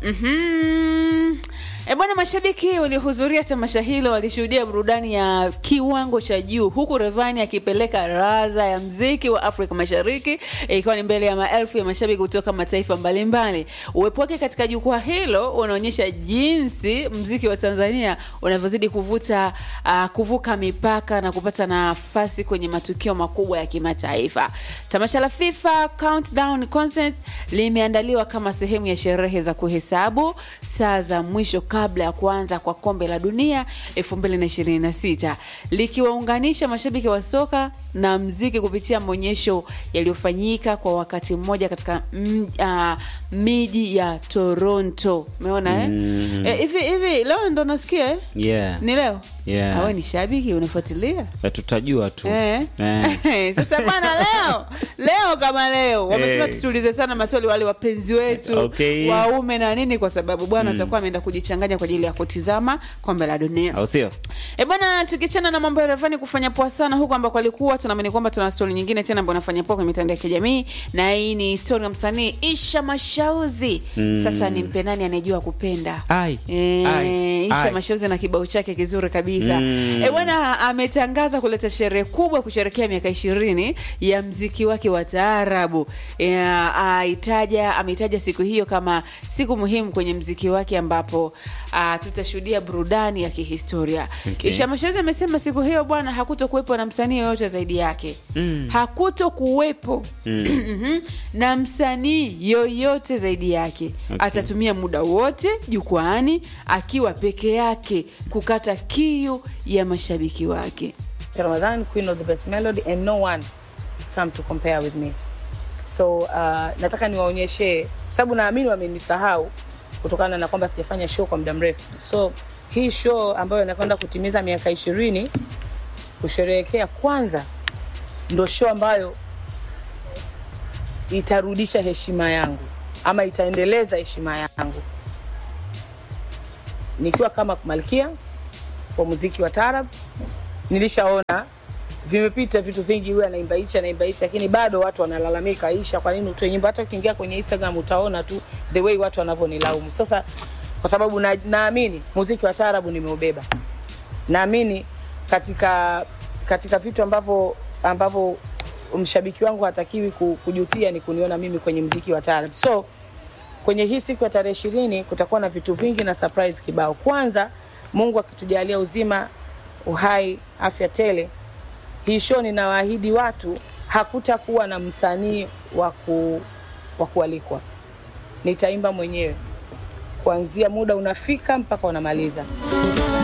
Mhm. E bwana, mashabiki waliohudhuria tamasha hilo walishuhudia burudani ya kiwango cha juu, huku Rayvanny akipeleka raza ya mziki wa Afrika Mashariki ikiwa ni mbele ya maelfu ya mashabiki kutoka mataifa mbalimbali. Uwepo wake katika jukwaa hilo unaonyesha jinsi mziki wa Tanzania unavyozidi kuvuta uh, kuvuka mipaka na kupata nafasi kwenye matukio makubwa ya kimataifa. Tamasha la FIFA Countdown Concert limeandaliwa kama sehemu ya sherehe za kuhesabu saa za mwisho kabla ya kuanza kwa kombe la dunia 2026 likiwaunganisha mashabiki wa soka na mziki kupitia maonyesho yaliyofanyika kwa wakati mmoja katika mm, ah, miji ya Toronto. Umeona eh? Mm. Eh, hivi hivi leo ndo nasikia eh? yeah. Ni leo? Yeah. Awe ni shabiki unafuatilia? Eh, tutajua tu Eh. Eh. Sasa bwana, leo leo kama leo wamesema Eh. tusiulize sana maswali wale wapenzi wetu Okay. waume na nini, kwa sababu bwana atakuwa ameenda kujichanganya kwa ajili ya kutizama kombe la dunia. au sio E bwana, tukichana na mambo ya Rayvanny kufanya poa sana huko ambako alikuwa, tunaamini kwamba tuna stori nyingine tena ambayo anafanya poa kwenye mitandao ya kijamii, na hii ni stori ya msanii Isha Mashauzi. Sasa ni mpe nani anayejua kupenda Ai, Eh, ai, Isha ai. Mashauzi na kibao chake kizuri kabisa Mm. e bwana, ametangaza kuleta sherehe kubwa kusherekea miaka ishirini ya mziki wake wa taarabu. E, aitaja ameitaja siku hiyo kama siku muhimu kwenye mziki wake ambapo ah, tutashuhudia burudani ya kihistoria. Okay. Isha Mashauzi amesema siku hiyo bwana, hakuto kuwepo na msanii yoyote zaidi yake Mm. hakuto kuwepo Mhm. na msanii yoyote zaidi yake Okay. atatumia muda wote jukwaani akiwa peke yake kukata kiu ya mashabiki wake. Ramadan, queen of the best melody, and no one has come to compare with me. So uh, nataka niwaonyeshe, kwa sababu naamini wamenisahau kutokana na kwamba sijafanya show kwa muda mrefu. So hii show ambayo inakwenda kutimiza miaka ishirini kusherehekea, kwanza ndo show ambayo itarudisha heshima yangu ama itaendeleza heshima yangu nikiwa kama malkia wa muziki wa tarab nilishaona vimepita vitu vingi, huyu anaimba hichi anaimba hichi, lakini bado watu wanalalamika, Aisha, kwa nini utoe nyimbo? Hata ukiingia kwenye Instagram utaona tu the way watu wanavyonilaumu. Sasa kwa sababu na- naamini muziki wa taarabu nimeubeba, naamini katika katika vitu ambavyo ambavyo mshabiki wangu hatakiwi ku- kujutia ni kuniona mimi kwenye mziki wa taarab. So kwenye hii siku ya tarehe ishirini kutakuwa na vitu vingi na surprise kibao. Kwanza, Mungu akitujalia uzima, uhai, afya tele, hii show ninawaahidi watu hakutakuwa na msanii wa ku, wa kualikwa. Nitaimba mwenyewe kuanzia muda unafika mpaka unamaliza.